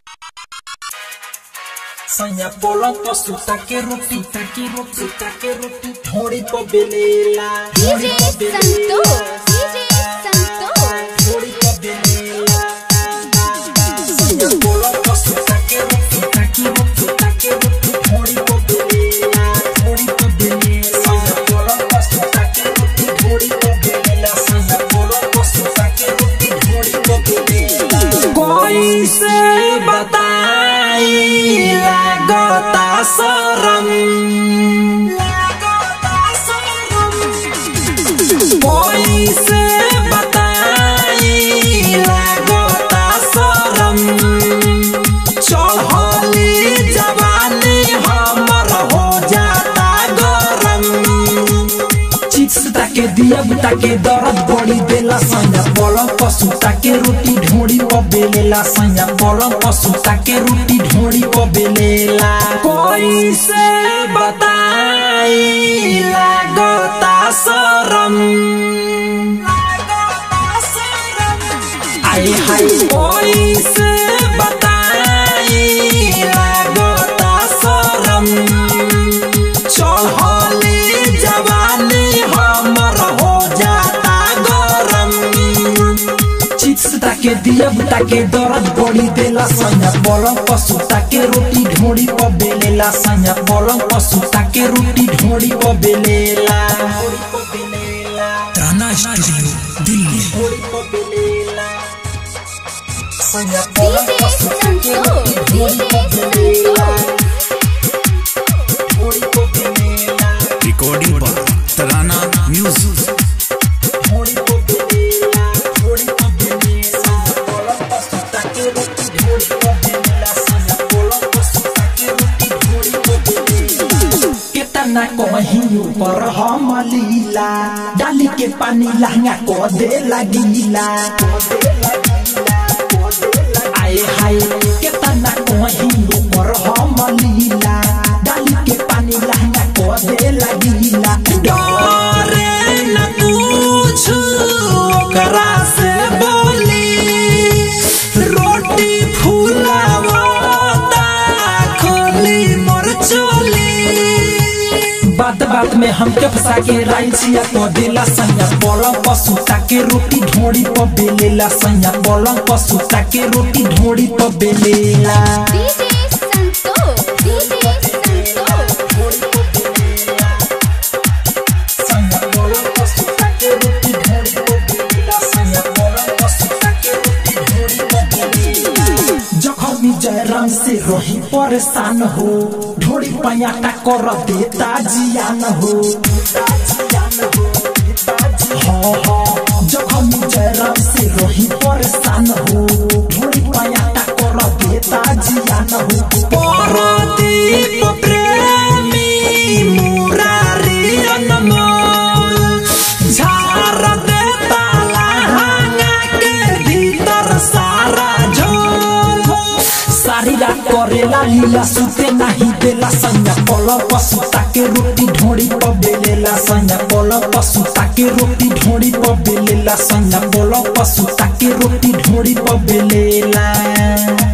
Sanya bolong to sutake roti take roti sutake roti thodi po belela DJ Santos, DJ Santos. thodi po belela Sanya bolong to sutake roti take roti take roti thodi po belela thodi po belela Sanya bolong to sutake roti thodi po belela Sanya bolong to sutake roti thodi po belela कोई से बताई लगता शरम कोई से बताई लगता शरम चढ़ली जवानी हमर हो जाता गरम चिप्स ताके दिया ताके दर्द बड़ी देला सैया पलंग पशु ताके रोटी ढोड़ी प बेलेला सैया पलंग पशु ताके रोटी ढोड़ी प बेलेला कोई से बताई लागता शरम आए हाय कोई से बताई लागता शरम चढ़ली जवानी हमर हो जाता गरम चिप्स ताके दिया ताके दर्द बड़ी देला सैया पलंग पशु ताके रोटी ढोड़ी प बेलेला सैया पलंग पशु ताके रोटी ढोड़ी प बेलेला ताना स्टूडियो दिल्ली सैया पलंग DJ पशु ताके रोटी Santos, ढोड़ी प DJ बेलेला Santos. ढोड़ी प बेलेला रिकॉर्डिंग पर तराना म्यूजिक थोड़ी को बेलेला थोड़ी को बेलेला पलंग पर सुता के रोटी थोड़ी को बेलेला सजा पलंग पर सुता के रोटी थोड़ी को बेलेला केतना कहीं ऊपर हम लीला डाली के पानी लहंगा को दे लगीला आए हाय केतना कहीं ऊपर हम लीला डाली के पानी लहंगा को दे लगीला डरे न कुछ ओकरा से बोली रोटी फूलावता खोली मोर चोली बात बात में हमके फंसा के राई छिया को देला सैया पलंग पशु ताके रोटी ढोड़ी प बेलेला सैया पलंग पशु ताके रोटी ढोड़ी प बेलेला DJ Santos, DJ Santos. सैया पलंग पशु ताके रोटी ढोड़ी प बेलेला सैया पलंग पशु ताके रोटी ढोड़ी प बेलेला जखमी जयराम से रही परेशान हो ढोड़ी पैयाटा कर देता जियान हो हाँ हाँ जखमी जयराम से रही परेशान हो ढोड़ी पैयाटा कर देता जियान हो परदीप प्रेमी मुरारी अनमोल झार देता लहंगा के भीतर सारा झोल सारी रात करेला लीला सुते नहीं देला सैया पलंग पर सुता के रोटी ढोड़ी प बेलेला सैया पलंग पर सुता के रोटी ढोड़ी प बेलेला सैया पलंग पर सुता के रोटी ढोड़ी प बेलेला